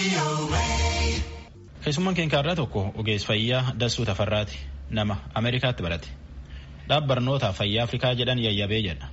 Keessummaan keenya irraa tokko ogeessa fayyaa Dassuu Tafarraati. Nama Ameerikaatti barate. Dhaab barnootaa fayyaa Afrikaa jedhan yayyabee jedha.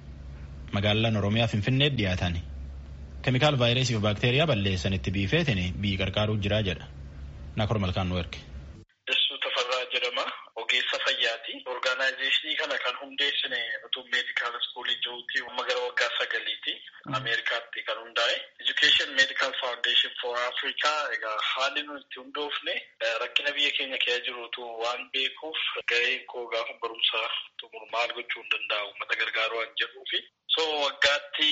Magaalaan Oromiyaa Finfinneetti dhiyaatan. Keemikaal vaayirasii fi baakteeriyaa balleessanitti biifeetiin biyyi qarqaaruu jira jedha. Nakor Malkaan nu erge. Dassuu Tafarraa jedhama. Ogeessa fayyaati. Orgaanaayizeeshinii kana kan hundeessine utuu meedikaal iskuulii jiruutti amma gara waggaa sagaliiti. Ameerikaatti kan hundaa'e. Education Medical Foundation for Africa egaa haalli nuti itti hundoofne rakkina biyya keenya keessa jirutu waan beekuuf gaheen koo gaafa barumsa xumuru maal gochuu hin danda'u uummata gargaaruu waan jedhuufi. So waggaatti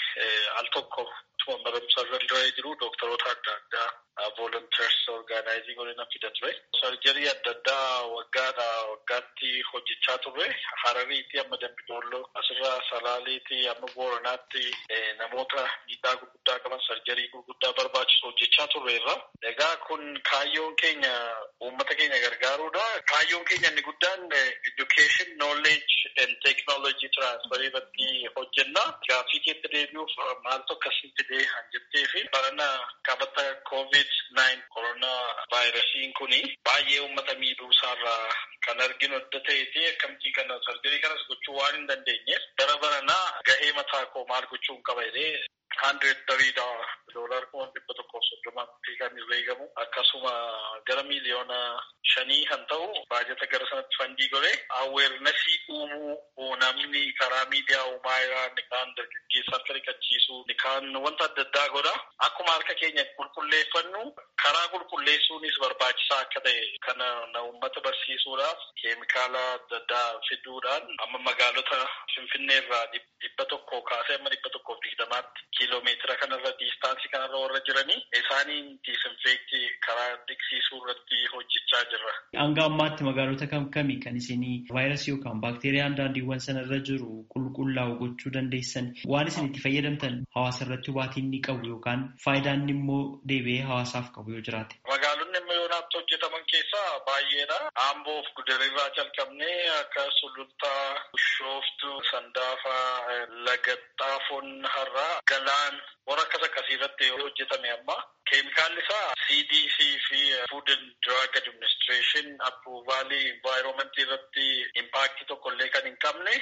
al tokko tuma barumsa irra jiru dooktaroota adda addaa volunteers orgaanaayizii godhina fida ture. Sarjarii adda addaa waggaadha waggaatti hojjechaa turre Harariiti amma Dambidolloo asirraa Salaaleeti amma Booranaatti namoota miidhaa gurguddaa qaban sarjarii gurguddaa barbaachisu hojjechaa turreerra. Egaa kun kaayyoon keenya uummata keenya gargaaruudha. Kaayyoon keenya inni guddaan education knowledge and technology transfer irratti hojjenna. Gaaffii keetti deebi'uuf maaltu akkasii fidee han jettee fi barana qabata covid nine koronaa vaayirasiin kuni baay'ee uummata miidhuu isaarraa kan arginu adda ta'eeti akkamittii kana sarjarii kanas gochuu waan hin dandeenyeef bara baranaa gahee mataa koo maal gochuun qaba jedhee hundred tariidha doolar kuma dhibba tokkoof soddomaatti kan irra eegamu akkasuma gara miiliyoona shanii kan ta'u baajata gara sanatti fandii godhe aweernasii uumuu namni karaa miidiyaa uumaa irraa ni kaan dargaggeessa akka riqachiisu ni kaan wanta adda addaa godha akkuma harka keenya qulqulleeffannu karaa qulqulleessuunis barbaachisaa akka ta'e kana na uummata barsiisuudhaaf keemikaala adda addaa fiduudhaan amma magaalota finfinnee irraa dhibba tokko kaasee amma dhibba tokkoof digdamaatti kiiloomeetira kanarra diistaansii kanarra warra jiranii isaaniin diisinfeektii karaa dhiqsiisuu irratti hojjechaa jirra. Hanga ammaatti magaalota kam kami kan isinii vaayirasii yookaan baakteeriyaan daandiiwwan sanarra jiru qulqullaa'u gochuu dandeessan waan isin itti fayyadamtan hawaasa irratti hubaatiin ni qabu yookaan faayidaan immoo deebi'ee hawaasaaf qabu yoo jiraate. Magaalonni amma yoonaatti hojjetaman keessaa baay'eedha. Amboof gudarirraa jalqabnee akka sulultaa, bishooftu, sandaafaa, lagaxxaafoon har'aa, galaan warra akkas akkasii irratti hojjetame amma. Keemikaalli isaa CDC fi Food and Drug Administration approvaalii environmentii irratti impaaktii tokko illee kan hin qabne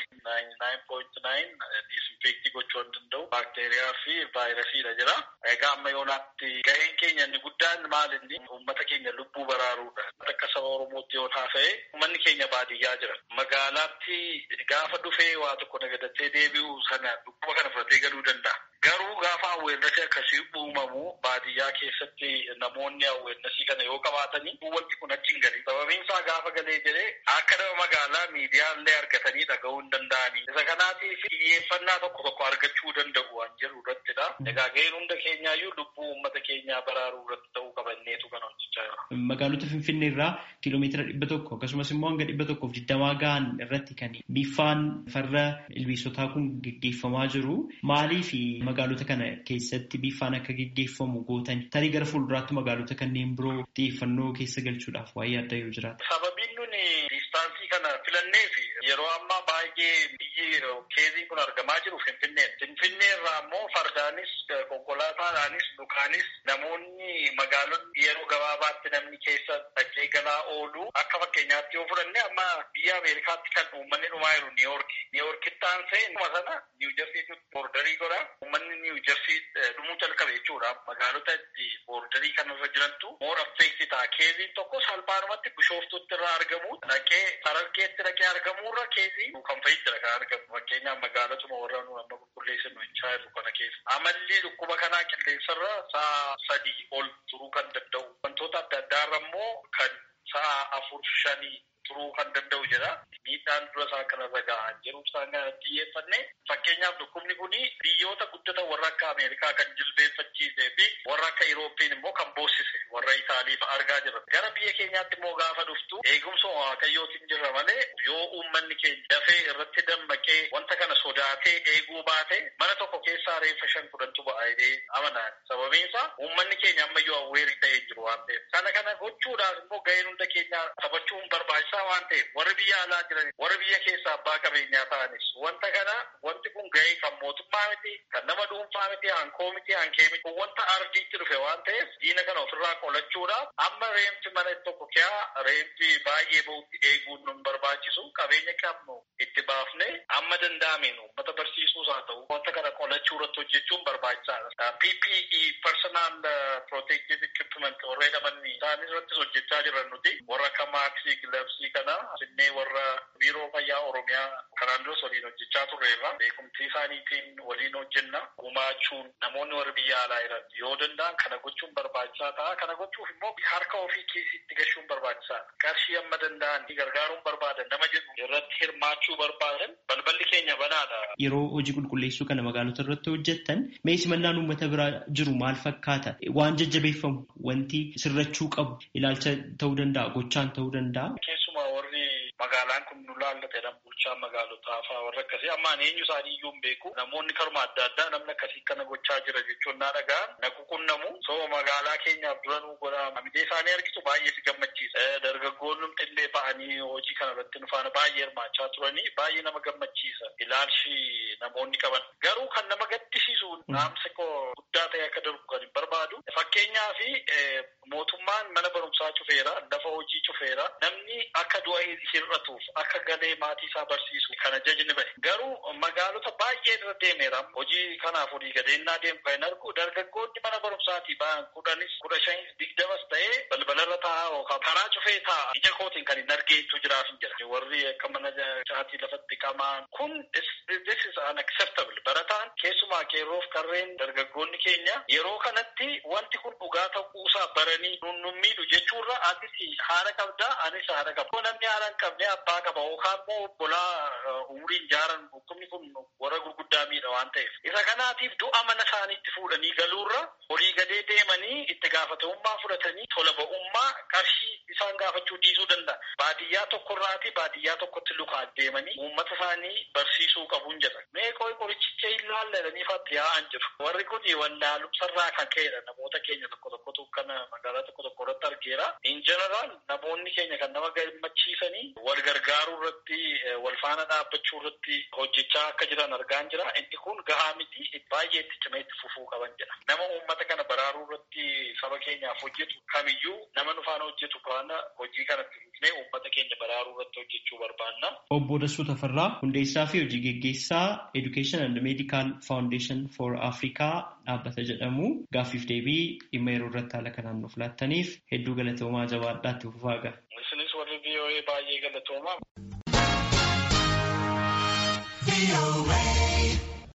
99.9 disinfektii gochuu hin danda'u baakteeriyaa fi vaayirasiidha jira. Egaa amma yoonaatti gaheen keenya inni guddaan maal inni uummata keenya lubbuu baraaruudha. Akka saba Oromootti yoo haasa'e uummanni keenya baadiyyaa jira. Magaalaatti gaafa dhufee waa tokko nagadatee deebi'u sana dhukkuba kana fudhatee galuu danda'a. Garuu gaafa awweernasii akkasii uumamu baadiyyaa keessatti namoonni awweernasii kana yoo qabaatanii wanti kun achi hin galii. Sababiin isaa gaafa galee jedhee akka nama magaalaa miidiyaa illee argatanii dhaga'uu hin danda'anii. Isa kanaatiif xiyyeeffannaa tokko tokko argachuu danda'u waan jedhu irrattidha. Egaa gaheen hunda keenyaayyuu lubbuu uummata keenyaa baraaruu irratti ta'uu qabanneetu kan hojjechaa jira. Magaalota Finfinnee irraa kiiloomeetira dhibba tokko akkasumas immoo hanga dhibba tokkoof digdamaa gahan irratti kan biifaan farra ilbiisotaa kun geggeeffamaa jiru. Maaliif magaalota kana keessatti biifaan akka geggeeffamu gootan tarii gara fuulduraatti magaalota kanneen biroo xiyyeeffannoo keessa galchuudhaaf waa'ee adda yoo jiraata. Sababiin nuni diistaansii kana filanneef yeroo ammaa baay'ee biyyi keezii kun argamaa jiru Finfinnee. Finfinnee irraa immoo fardaanis konkolaataadhaanis dhukaanis namoonni magaalonni yeroo gabaabaatti namni keessa dhaqee galaa oolu akka fakkeenyaatti yoo fudhanne amma biyya Ameerikaatti kan uummanni dhumaa jiru Niiyoorki. Niiyoorkitti aansee dhuma sana Niiw Jersiitti boordarii godha. Uummanni Niiw Jersii dhumuu jalqabe jechuudha. Magaalota itti boordarii kanarra jirantu moor affeekti ta'a. Keeziin tokko salphaadhumatti bishooftutti irraa argamu dhaqee Harargeetti dhaqee argamuurra keezii kan fayyadara kan argamu. Fakkeenyaaf magaalotuma warra nu amma qulqulleessinu hin jirru kana keessa. Amalli dhukkuba kanaa qilleensarra sa'a sadii ol turuu kan danda'u. Wantoota adda addaarra immoo kan sa'a afur shanii turuu kan danda'u jedha. Miidhaan dura isaa kanarra gahaa jiru isaan kanatti xiyyeeffanne fakkeenyaaf dhukkubni kun biyyoota guddatan warra akka Ameerikaa kan jilbeeffachiisee fi warra akka Irooppeen immoo kan boossise warra Itaaliif argaa jirra. Gara biyya keenyaatti immoo gaafa dhuftu eegumsa waaqayyootiin jirra malee yoo uummanni keenya dafee irratti dammaqee wanta kana sodaatee eeguu baate mana tokko keessaa reeffa shan kudhantu ba'a jedhee amanaan. Sababiin isaa uummanni keenya ammayyuu awweerii ta'ee jiru waan ta'eef. Kana kana gochuudhaaf immoo gaheen hunda keenya taphachuun barbaachisaa. barbaachisaa waan ta'eef warri biyya alaa jiran warri biyya keessa abbaa qabeenyaa ta'anis wanta kana wanti kun gahee kan mootummaa miti kan nama dhuunfaa miti hankoo miti hankee miti kun wanta ardiitti dhufe waan ta'eef diina kana ofirraa qolachuudhaaf amma reemti mana tokko kiyaa reemti baay'ee bahutti eeguun nun barbaachisu qabeenya qabnu itti baafne amma danda'ameen uummata barsiisuus haa ta'u wanta kana qolachuu irratti hojjechuun barbaachisaadha. PPE personal protective equipment warra jedhaman isaan irrattis hojjechaa jiran nuti warra akka maaksii gilabsii kana asinnee warra biiroo fayyaa oromiyaa kanaan duras waliin hojjechaa turreerra beekumtii isaaniitiin waliin hojjenna gumaachuun namoonni warra biyya alaa jiran yoo danda'an kana gochuun barbaachisaa ta'a kana gochuuf immoo harka ofii keessitti gashuun barbaachisaadha qarshii amma danda'an gargaaruun barbaadan nama jedhu irratti hirmaachuu barbaadan balballi keenya banaadha. Yeroo hojii qulqulleessuu kana magaalota irratti hojjettan mee simannaan uummata biraa jiru maal fakkaata waan jajjabeeffamu wanti sirrachuu qabu ilaalcha ta'uu danda'a gochaan ta'uu danda'a. Keessumaa warri magaalaan kun nu laallatedha bulchaa magaalotaa fa'aa warra akkasii ammaan eenyu isaanii iyyuu hin beeku namoonni karuma adda addaa namni akkasii kana gochaa jira jechuun naa dhaga'an na quunnamu soo magaalaa keenyaaf dura nu godha amidee isaanii argitu baay'ee si gammachiisa dargaggoonni illee ba'anii hojii kana irratti nu faana baay'ee hirmaachaa turanii baay'ee nama gammachiisa ilaalchi namoonni qaban garuu kan nama gaddisiisu naamsa koo guddaa ta'e akka darbu kan hin barbaadu fakkeenyaa fi mootummaan mana barumsaa cufeera lafa hojii cufeera namni akka du'a hir'atuuf akka galee maatii isaa barsiisu kana jajni bahe garuu magaalota baay'ee irra deemeera hojii kanaaf olii gadeennaa deemu kan argu dargaggoonni mana barumsaatii ba'an kudhanis kudha shanis digdamas ta'ee balbalarra taa'aa yookaan karaa cufee taa'a ija kootiin kan hin argeetu jiraaf hin jira warri akka mana caatii lafatti qamaan kun this is unacceptable barataan keessumaa qeerroof karreen dargaggoonni keenya yeroo kanatti wanti kun dhugaa ta'uusaa baranii nun miidhu jechuurra atis haadha qabdaa anis haadha qaba namni haadha hin qabne abbaa qaba yookaan immoo obbolaa umriin jaaran dhukkubni kun warra gurguddaa miidha waan ta'eef isa kanaatiif du'a mana isaaniitti fuudhanii galuurra olii gadee deemanii itti gaafatamummaa fudhatanii tola ba'ummaa qarshii isaan gaafachuu dhiisuu danda'a baadiyyaa tokkorraati baadiyyaa tokkotti lukaan deemanii uummata isaanii barsiisuu qabuun jedha mee qoy qorichicha hin laalladanii fatti yaa'an jiru warri kun wallaalumsarraa kan ka'edha namoota keenya tokko tokkotu kana magaalaa tokko tokko irratti argeera in jeneraal namoonni keenya kan nama gammachiisanii wal gargaaruu irratti wal faana dhaabbachuu irratti hojjechaa akka jiran argaan jira inni kun gahaa miti baay'ee itti cimee itti fufuu qaban jedha nama uummata kana baraaruu irratti saba keenyaaf hojjetu kamiyyuu nama nu faana hojjetu kana hojii kanatti fufnee uummata keenya baraaruu irratti hojjechuu barbaanna. Obbo Dassuu Tafarraa hundeessaa fi hojii geggeessaa Education and Medical Foundation for Africa dhaabbata jedhamu gaaffiif deebii dhimma yeroo irratti haala kanaan nuuf laattaniif hedduu galatoomaa jabaadhaatti fufaa ga'a. Isinis warri VOA baay'ee galatoomaa.